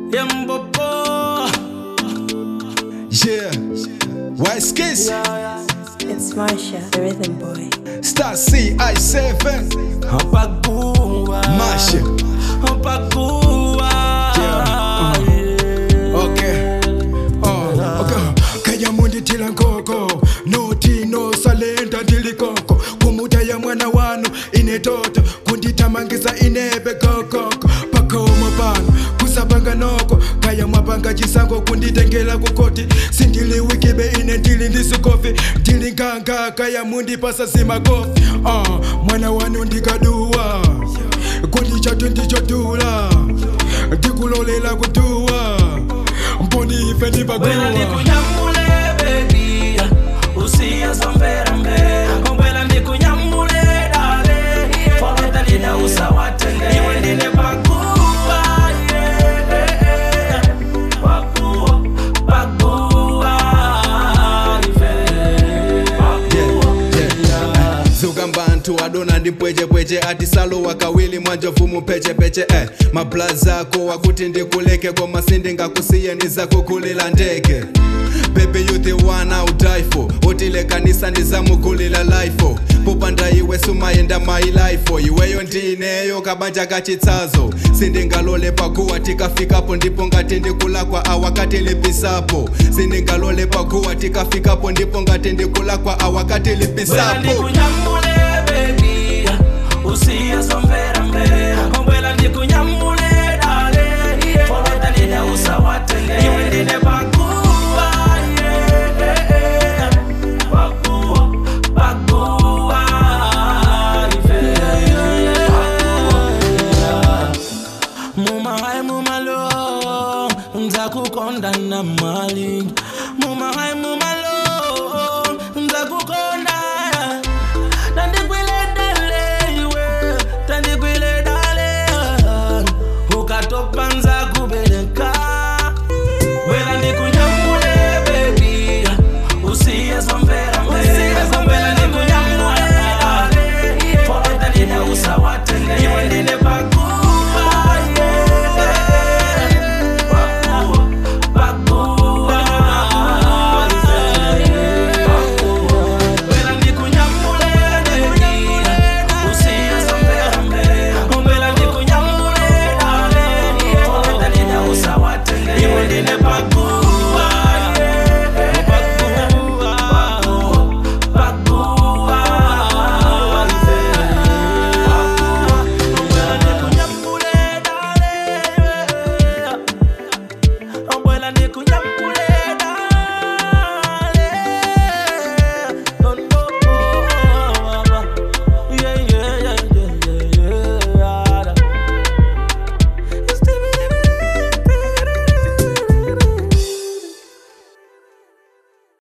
Yembopo. Yeah. Wise Kiss. It's Marsha, the rhythm boy. Star CI7. Apagua. Masha. Apagua. Yeah. Okay. Oh, okay. Kaya mundi tila nkoko noti no salenta tilikoko kumuta ya mwana wanu ine toto kunditamangisa inebe kokoko pakoma pano kusapanga noko kaya mwapanga chisango kunditengela kukoti sindili wikibe ine ndili ndisukofi ndili nkanga kaya mundi pasasima kofi uh, mwana wanu ndikaduwa kundi chatu ndichodula ndikulolela kutuwa mboni ife Wena ndibakuwa ndikunyamule baby usiyazombera mbera Wena ndikunyamule dale Faweta lina usawatenge Iwe ndine pakuwa yeah. Pakuwa, pakuwa ife Pakuwa, yeah. zuka mbantu adona ndipwechepweche ati salo wakawili mwanjovu mupechepeche eh. mablaza ako wakuti ndikuleke koma sindingakusiye ndizakukulila ndeke Baby you the one I'll die for utilekanisa ndizamukulila lifeo popanda iwe sumayenda my life iweyo ndineyo kabanja kachitsazo sindingalole pakuwa tikafikapo ndipo ngati ndikulakwa awakati lipisapo sindingalole pakuwa tikafikapo ndipo ngati ndikulakwa awakati Wena lipisapo ndikunyamule baby usiyazombera mbera Wena ndikunyamule dale Faweta lina usawatenge Iwe ndine pakuwa yeah. Pakuwa, pakuwa ife Pakuwa Mumahai mumalo Nzakukonda na mali Mumahai mumalo